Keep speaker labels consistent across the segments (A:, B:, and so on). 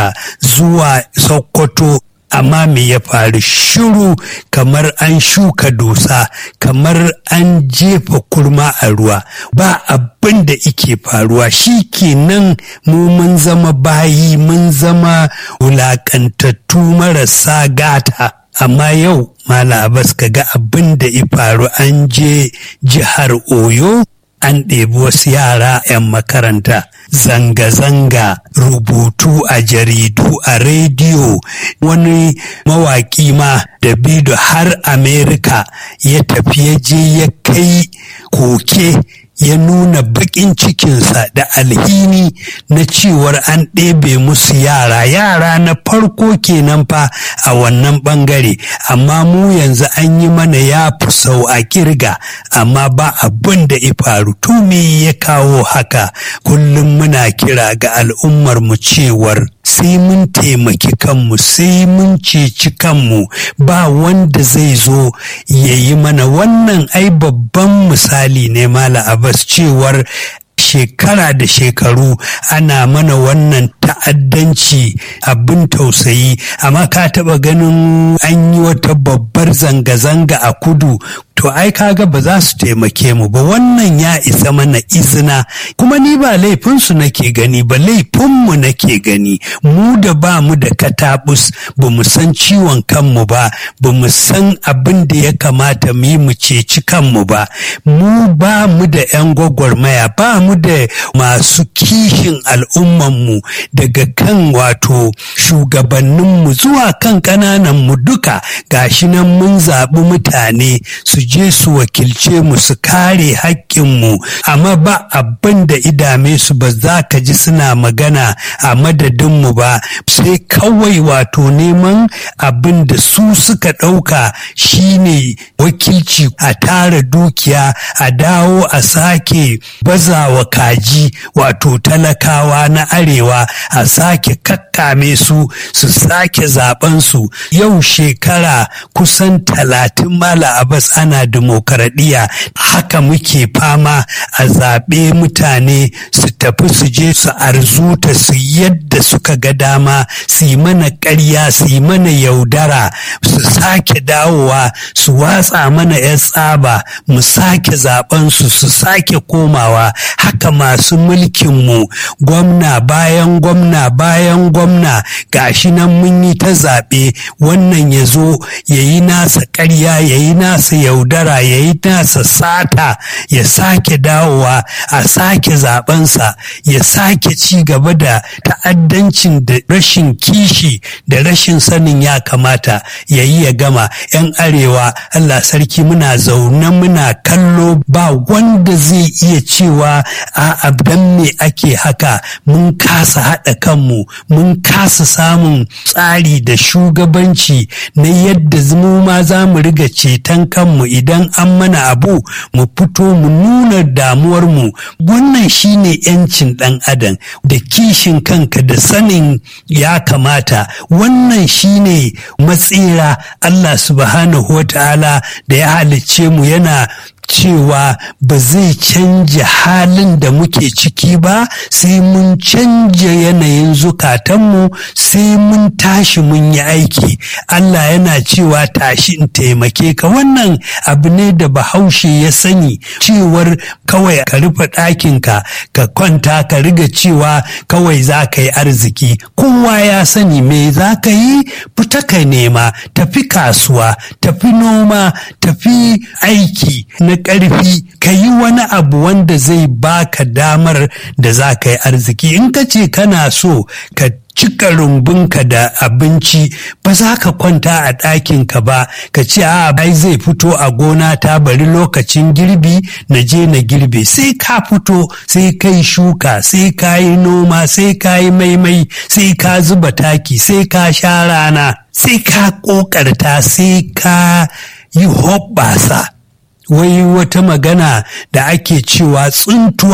A: daga zuwa sokoto amma me ya faru shiru kamar an shuka dusa kamar an jefa kurma a ruwa ba abin da ike faruwa shi kenan mu mun zama bayi mun zama wulakantattu marasa gata amma yau mala abbas ka ga abin da ya faru an je jihar oyo an ɗebi wasu yara 'yan makaranta zanga-zanga rubutu a jaridu a rediyo wani mawaƙi ma da bido har amerika ya tafi ya je ya kai koke ya nuna baƙin cikinsa da alhini na cewar an ɗebe musu yara yara na farko kenan fa a wannan ɓangare amma mu yanzu an yi mana ya fi sau a kirga amma ba abin da ya faru tumi ya kawo haka kullum muna kira ga al'ummar mu cewar sai mun taimaki kanmu sai mun ceci kanmu ba wanda zai zo ya yi mana wannan ai babban misali ne mala abbas cewar shekara da shekaru ana mana wannan ta'addanci abin tausayi amma ka taba ganin an yi wata babbar zanga-zanga a kudu to ai kaga ba za su taimake mu ba wannan ya isa mana izina kuma ni ba laifinsu nake gani ba laifinmu nake gani mu da ba mu da katabus ba mu san ciwon kanmu ba ba mu san abin da ya kamata mu yi mu ceci kanmu ba mu ba mu da 'yan gwagwarmaya ba mu da masu kishin al'ummanmu daga kan wato shugabanninmu zuwa kan ƙanananmu duka gashi nan mun zaɓi mutane su je su wakilce mu su kare haƙƙinmu amma ba abin da idame su ba za ka ji suna magana a madadinmu ba sai kawai wato neman abin da su suka ɗauka shine wakilci a tara dukiya a dawo a sake bazawa kaji wato talakawa na arewa a sake kakkame su su sake zaben su yau shekara kusan talatin mala abas ana demokaradiyya haka muke fama a zaɓe mutane su tafi su je su arzuta su yadda suka ga dama su yi mana ƙarya su yi mana yaudara su sake dawowa su watsa mana 'yan tsaba mu sake zaben su su sake komawa haka masu mulkinmu gwamna bayan gwamna bayan gwamna gashi nan mun yi ta zaɓe wannan ya zo ya yi nasa ƙarya ya yi nasa yaudara ya yi nasa sata ya sake dawowa a sake zabensa ya sake ci gaba da ta'addancin da rashin kishi da rashin sanin ya kamata ya yi ya gama 'yan arewa allah sarki muna zaune muna kallo ba wanda zai iya cewa a dan me ake haka mun kasa haɗa kanmu mun kasa samun tsari da shugabanci na yadda mu ma za mu riga ceton kanmu idan an mana abu mu fito mu nuna damuwarmu wannan shine yancin ɗan adam da kishin kanka da sanin ya kamata wannan shine matsira Allah subhanahu wa ta'ala da ya halicce mu yana cewa ba zai canja halin da muke ciki ba sai mun canja yanayin zukatanmu sai mun tashi mun yi aiki Allah yana cewa tashi in taimake ka wannan abu ne da bahaushe ya sani cewar kawai ka rufe ɗakinka ka kwanta ka riga cewa kawai za ka yi arziki kowa ya sani me za ka yi fita ka nema tafi kasuwa tafi noma tafi aiki na ƙarfi ka yi wani abu wanda zai baka damar da za ka yi arziki in ka ce kana so ka cika rumbunka da abinci ba za ka kwanta a ɗakinka ba ka ce a ai zai fito a gona ta bari lokacin girbi na je na girbe sai ka fito sai kai shuka sai ka yi noma sai ka yi maimai sai ka zuba taki sai ka sha rana sai ka ƙoƙarta sai ka yi hoɓɓasa wai wata magana da ake cewa tsuntuwa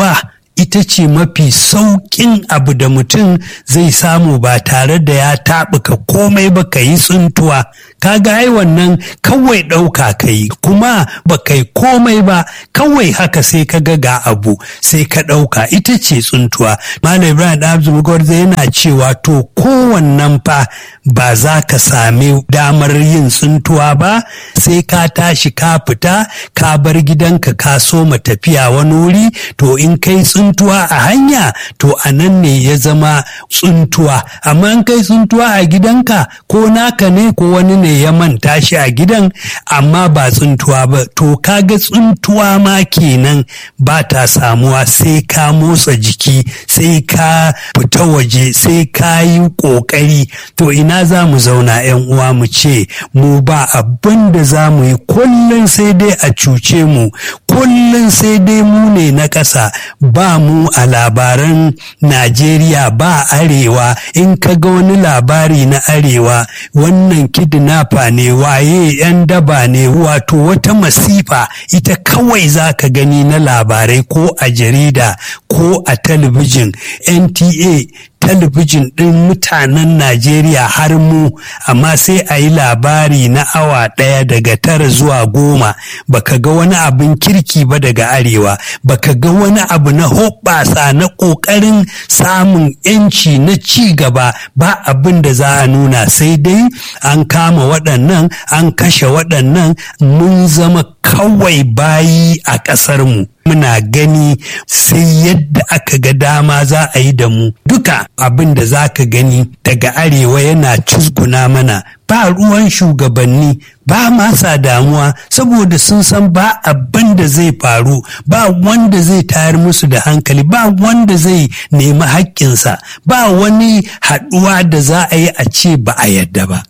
A: ita ce mafi sauƙin abu da mutum zai samu ba tare da ya taɓuka komai ba ka yi tsuntuwa kaga ai wannan kawai ɗauka ka yi kuma ba kai komai ba kawai haka sai ka ga ga abu sai ka ɗauka ita ce tsuntuwa malam ibrahim abdul gwarza yana cewa to kowannan fa ba za ka sami damar yin tsuntuwa ba sai ka tashi ka fita ka bar gidanka ka soma tafiya wani wuri to in kai tsuntuwa a hanya to a nan ne ya zama tsuntuwa amma in kai tsuntuwa a gidanka ko naka ne ko wani ne ya manta shi a gidan amma ba tsuntuwa ba to kaga tsuntuwa ma kenan ba ta samuwa sai ka motsa jiki sai ka fita waje sai ka yi ƙoƙari to ina za mu zauna 'yan uwa mu ce mu ba abin da za mu yi kullum sai dai a cuce mu kullum sai dai mu ne na ƙasa ba mu a labaran najeriya ba arewa in ka ga wani labari na arewa wannan kidnapper ne waye 'yan daba ne wato wata masifa ita kawai za ka gani na labarai ko a jarida ko a talabijin nta talabijin ɗin mutanen Najeriya har mu amma sai a yi labari na awa ɗaya daga tara zuwa goma baka ga wani abin kirki ba daga arewa baka ga wani abu na hoɓɓasa na ƙoƙarin samun yanci na ci gaba ba abin da za a nuna sai dai an kama waɗannan an kashe waɗannan mun zama kawai bayi a ƙasarmu muna gani sai yadda aka ga dama za a yi da mu duka abin da za ka gani daga arewa yana cusguna mana ba ruwan shugabanni ba masa damuwa saboda sun san ba abin da zai faru ba wanda zai tayar musu da hankali ba wanda zai nemi haƙƙinsa ba wani haɗuwa da za a yi a ce ba a yadda ba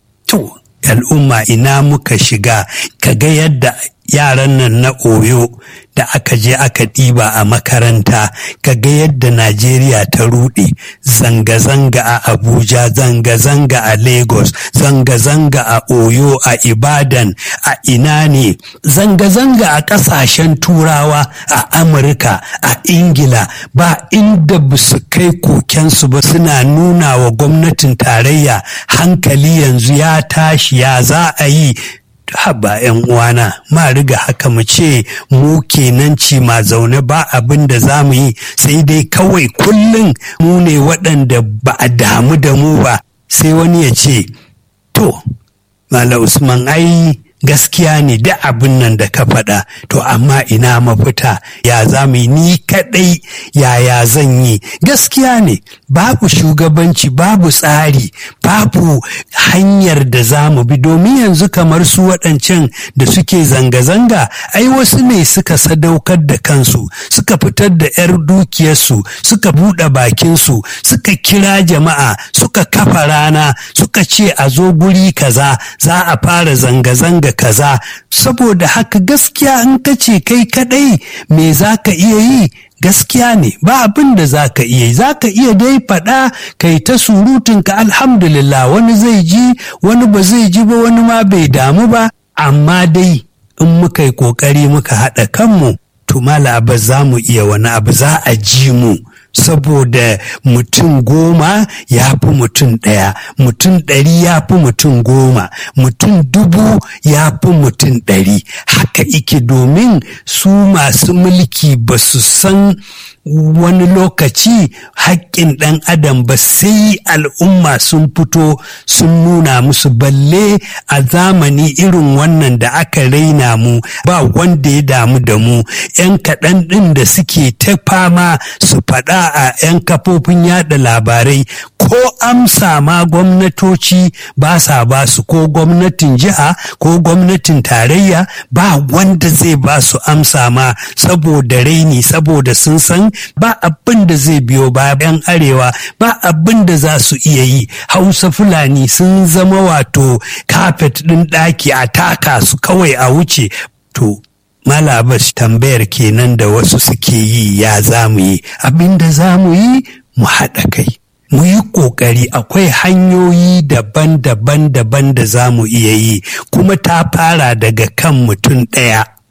A: to al'umma ina muka shiga kaga yadda yaran nan na oyo da aka je aka ɗiba a makaranta kaga yadda najeriya ta ruɗe zanga-zanga a abuja zanga-zanga a lagos zanga-zanga a oyo a ibadan a ina ne zanga-zanga a ƙasashen turawa a amurka a ingila ba inda ba su kai kokensu ba suna nuna wa gwamnatin tarayya hankali yanzu ya tashi ya za a yi haba yan uwana ma riga haka mu ce mu kenan ci ma zaune ba abin da za mu yi sai dai kawai kullum mu ne waɗanda ba a damu da mu ba sai wani ya ce to mala usman ai gaskiya ne da abin nan da ka faɗa to amma ina mafita ya za mu yi ni kaɗai yaya zan yi gaskiya ne babu shugabanci babu tsari babu hanyar da za mu bi domin yanzu kamar su waɗancan da suke zanga-zanga ai wasu ne suka sadaukar da kansu suka fitar da 'yar dukiyarsu suka buɗe bakinsu suka kira jama'a suka kafa rana suka ce a zo guri kaza za a fara zanga-zanga kaza saboda haka gaskiya in ka ce kai kadai me za ka iya yi gaskiya ne ba abin da za ka iya za ka iya dai faɗa kai ta surutunka alhamdulillah wani zai ji wani ba zai ji ba wani ma bai damu ba amma dai in muka yi ƙoƙari muka haɗa kanmu to mala ba za mu iya wani abu za a ji mu saboda mutum goma ya fi mutum ɗaya mutum ɗari ya fi mutum goma mutum dubu ya fi mutum ɗari haka ike domin su masu mulki ba su san wani lokaci haƙƙin ɗan adam ba sai al'umma sun fito sun nuna musu balle a zamani irin wannan da aka raina mu ba wanda ya damu da mu 'yan kaɗan ɗin da suke ta fama su faɗa a 'yan kafofin yada labarai ko amsa ma gwamnatoci ba sa ba su ko gwamnatin jiha ko gwamnatin tarayya ba wanda zai ba su amsa ma saboda raini saboda sun san ba abin da zai biyo bayan arewa ba abin da za su iya yi hausa fulani sun zama wato kafet ɗin ɗaki a taka su kawai a wuce to malabas tambayar kenan da wasu suke yi ya za mu yi abin da za mu yi mu haɗa kai mu yi ƙoƙari akwai hanyoyi daban-daban daban da za mu iya yi kuma ta fara daga kan mutum ɗaya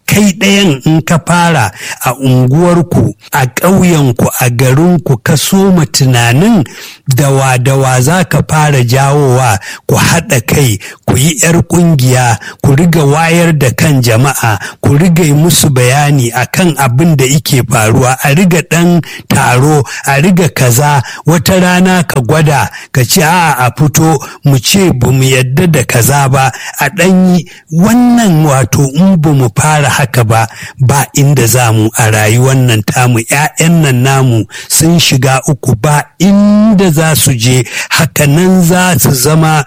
A: kai ɗayan in ka fara a unguwarku a ƙauyenku a garinku ka soma tunanin dawa-dawa za ka fara jawowa ku haɗa kai ku yi 'yar ƙungiya ku riga wayar da kan jama'a ku riga yi musu bayani akan abin da ike faruwa a riga ɗan taro a riga kaza wata rana ka gwada ka ce a a fito mu ce ba mu yadda da kaza ba a ɗanyi wannan wato in ba mu fara haka ba ba inda za mu a rayuwar nan tamu 'ya'yan nan namu sun shiga uku ba inda za su je hakanan za su zama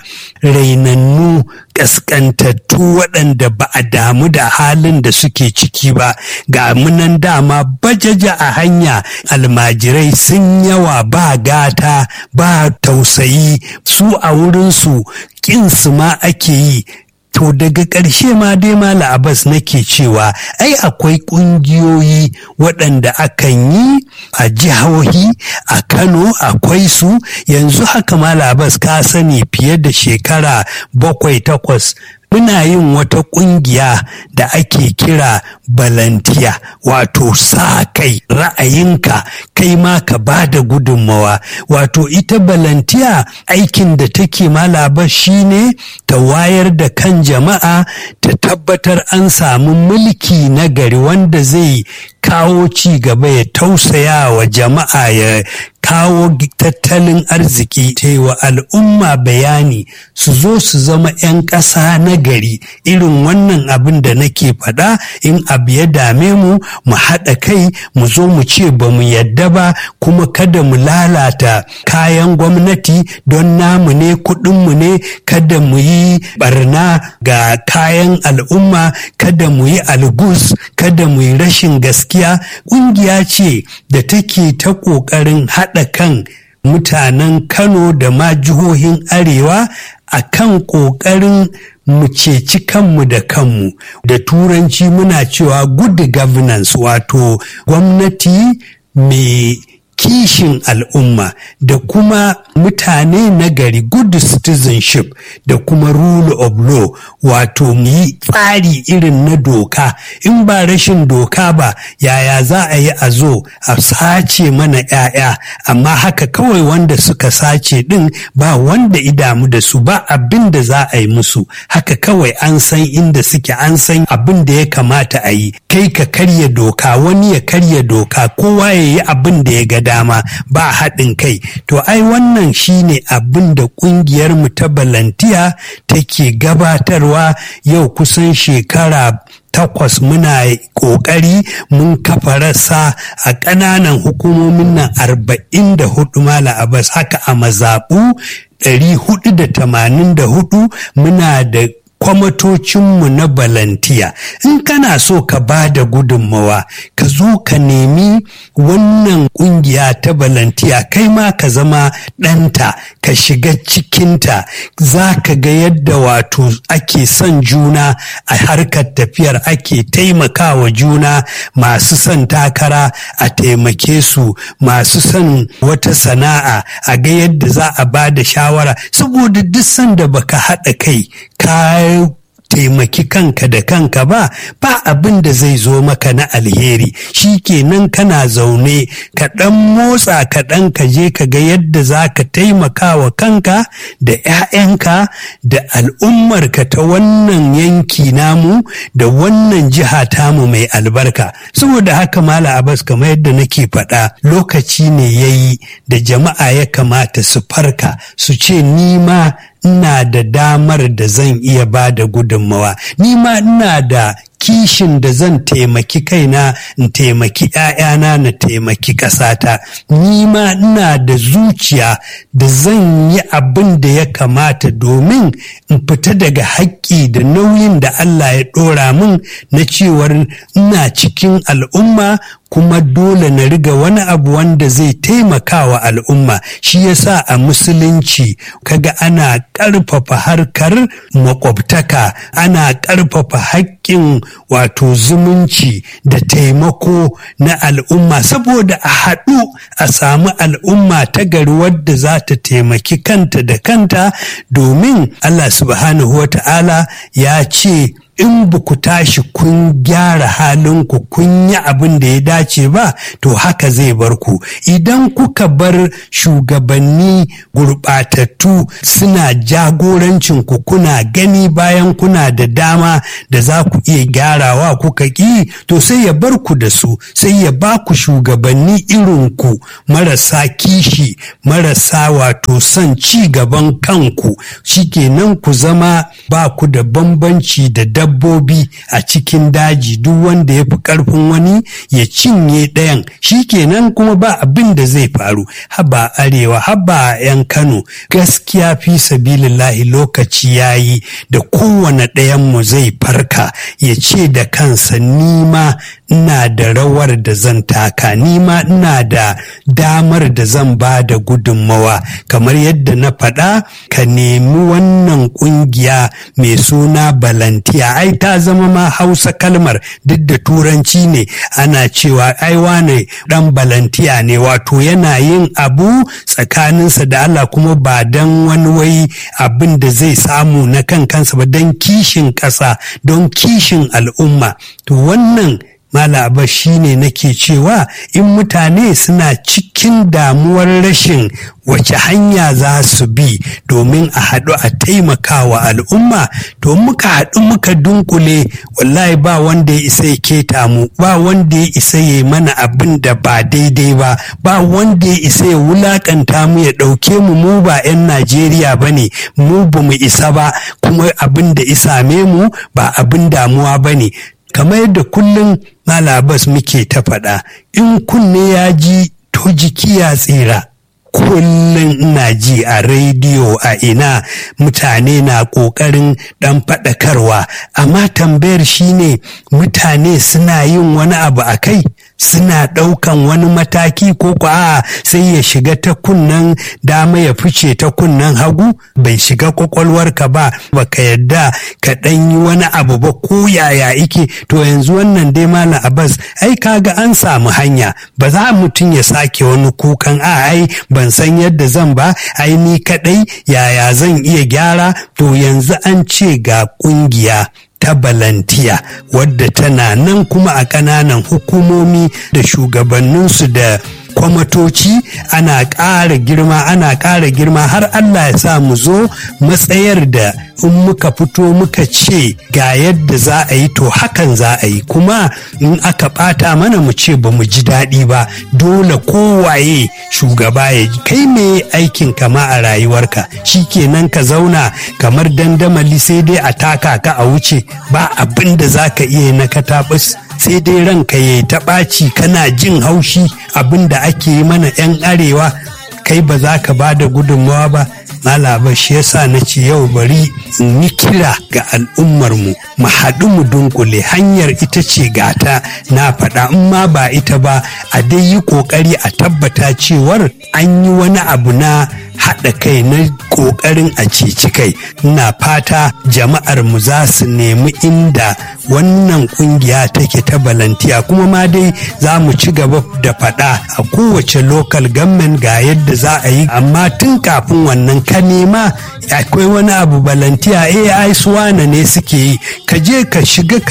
A: rainannu ƙasƙantattu waɗanda ba a damu da halin da suke ciki ba ga munan dama bajaja a hanya almajirai sun yawa ba gata ba tausayi su a wurinsu ƙinsu ma ake yi To daga ƙarshe ma dai Mala Abbas nake cewa ai akwai ƙungiyoyi waɗanda akan yi a jihohi a Kano akwai su yanzu haka Mala Abbas ka sani fiye da shekara bakwai takwas muna yin wata ƙungiya da ake kira balantiya wato sa kai ra'ayinka kai ma ka ba da gudunmawa wato ita balantiya aikin da take malaba shine ta wayar da kan jama'a ta tabbatar an samu mulki na gari wanda zai kawo ci gaba ya tausaya wa jama'a ya kawo tattalin arziki ta wa al'umma bayani su zo su zama 'yan ƙasa na gari irin wannan abin da nake faɗa in abu ya dame mu mu haɗa kai mu zo mu ce ba mu yadda ba kuma kada mu lalata kayan gwamnati don namu ne kuɗinmu ne kada mu yi barna ga kayan al'umma kada mu yi algus kada mu yi rashin gaskiya ƙungiya ce da take ta ƙoƙarin haɗa kan mutanen Kano da ma jihohin Arewa a kan ƙoƙarin mu ceci kanmu da kanmu da turanci muna cewa good governance wato gwamnati mai kishin al'umma da kuma mutane na gari good citizenship da kuma rule of law wato mu yi tsari irin na doka in ba rashin doka ba yaya za a yi a zo a sace mana 'ya'ya amma haka kawai wanda suka sace din ba wanda idamu da su ba abin da za a yi musu haka kawai an san inda suke an san abin da ya kamata a yi kai ka karya doka wani ya karya doka kowa ya yi abin da ya ga dama ba haɗin kai to ai wannan shine abin da ƙungiyar mu ta balantiya take gabatarwa yau kusan shekara takwas muna ƙoƙari mun kafa rasa a ƙananan hukumomin nan arba'in da hudu mala abas haka a mazaɓu ɗari hudu da tamanin da hudu muna da kwamatocinmu na balantiya in kana so ka ba da gudunmawa ka zo ka nemi wannan kungiya ta balantiya kai ma ka zama ɗanta ka shiga cikinta za ka ga yadda wato ake son juna a harkar tafiyar ake taimakawa juna masu son takara a taimake su masu son wata sana'a a ga yadda za a ba da shawara saboda duk sanda baka haɗa kai ka taimaki kanka da kanka ba ba abin da zai zo maka na alheri shi kenan kana zaune ka ɗan motsa ka ɗan ka je ka ga yadda za ka taimaka wa kanka da 'ya'yanka da al'ummarka ta wannan yanki namu da wannan jiha tamu mai albarka saboda haka mala abbas kamar yadda nake faɗa lokaci ne ya yi da jama'a ya kamata su farka su ce ni ma ina da damar da zan iya ba da gudunmawa ni ma ina da kishin da zan taimaki kaina in taimaki ‘ya'yana na taimaki ƙasata ni ma ina da zuciya da zan yi abin da ya kamata domin in fita daga haƙƙi da nauyin da Allah ya ɗora min na cewar ina cikin al'umma kuma dole na riga wani abu wanda zai taimaka wa al'umma shi yasa a musulunci kaga ana ƙarfafa harkar makwabtaka ana ƙarfafa haƙƙin wato zumunci da taimako na al'umma saboda a haɗu a samu al'umma ta gari wadda za ta taimaki kanta da kanta domin Allah subhanahu wa ta'ala ya ce in ba ku tashi kun gyara halinku kun yi abin da ya dace ba to haka zai bar ku idan kuka bar shugabanni gurɓatattu suna jagorancin ku kuna gani bayan kuna da dama da za ku iya gyarawa kuka ƙi to sai ya bar ku da su sai ya ba ku shugabanni irin ku marasa kishi marasa wato son ci gaban kanku shikenan ku zama ba ku da bambanci da dabbobi a cikin daji duk wanda ya fi ƙarfin wani ya cinye ɗayan shikenan kuma ba abin da zai faru haba arewa haba 'yan kano gaskiya fi sabilillahi lokaci yayi da kowane ɗayanmu zai farka ya ce da kansa nima ina da rawar da zan taka nima ina da damar da zan ba da gudunmawa kamar yadda na faɗa ka nemi wannan ƙungiya mai suna balantiya ai ta zama ma hausa kalmar duk da turanci ne ana cewa ai wane ɗan balantiya ne wato yana yin abu tsakaninsa da Allah kuma ba don wani wai abin da zai samu na kan kansa ba don kishin ƙasa don kishin al'umma to wannan Malaba shi ne nake cewa in mutane suna cikin damuwar rashin wace hanya za su bi domin a haɗu a taimakawa al'umma to muka haɗu muka dunkule wallahi ba wanda ya isa ya keta mu ba wanda ya isa ya mana abin da ba daidai ba ba wanda ya isa ya wulakanta mu ya ɗauke mu mu ba 'yan najeriya ba ne mu ba mu isa ba kuma abin da isame mu ba abin damuwa ba ne kamar yadda kullum malabas muke ta faɗa in kunne ya ji to jiki ya tsira kullum ina ji a rediyo a ina mutane na ƙoƙarin ɗan faɗakarwa amma tambayar shine mutane suna yin wani abu a kai suna ɗaukan wani mataki ko a sai ya shiga ta kunnen dama ya fice ta kunnen hagu bai shiga kwakwalwarka ba baka yadda ka ɗan yi wani abu ba ko yaya ike to yanzu wannan dai malam abbas ai kaga an samu hanya ba za mutum ya sake wani kukan a ai ban san yadda zan ba ai ni kaɗai yaya zan iya gyara to yanzu an ce ga ƙungiya ta balantiya wadda tana nan kuma a ƙananan hukumomi da shugabanninsu da kwamatoci ana ƙara girma ana ƙara girma har Allah ya sa mu zo matsayar da in muka fito muka ce ga yadda za a yi to hakan za a yi kuma in aka ɓata mana mu ce ba mu ji daɗi ba dole kowaye shugaba ya kai me aikin kama a rayuwarka shi kenan ka zauna kamar dandamali sai dai a taka ka a wuce ba abin da za ka iya na katabus sai dai ranka ya ta ɓaci kana jin haushi abin da ake yi mana 'yan arewa kai ba za ka ba da gudunmawa ba malaba shi yasa na ce yau bari in yi kira ga al'ummarmu mu haɗu mu dunkule hanyar ita ce gata na faɗa in ma ba ita ba a dai yi ƙoƙari a tabbata cewar an yi wani abu na haɗa kai na ƙoƙarin a ceci kai ina fata jama'ar mu za su nemi inda wannan ƙungiya take ta balantiya kuma ma dai za mu ci gaba da faɗa a kowace local government ga yadda za a yi amma tun kafin wannan ka nema akwai wani abu balantiya ai suwana ne suke yi ka je ka shiga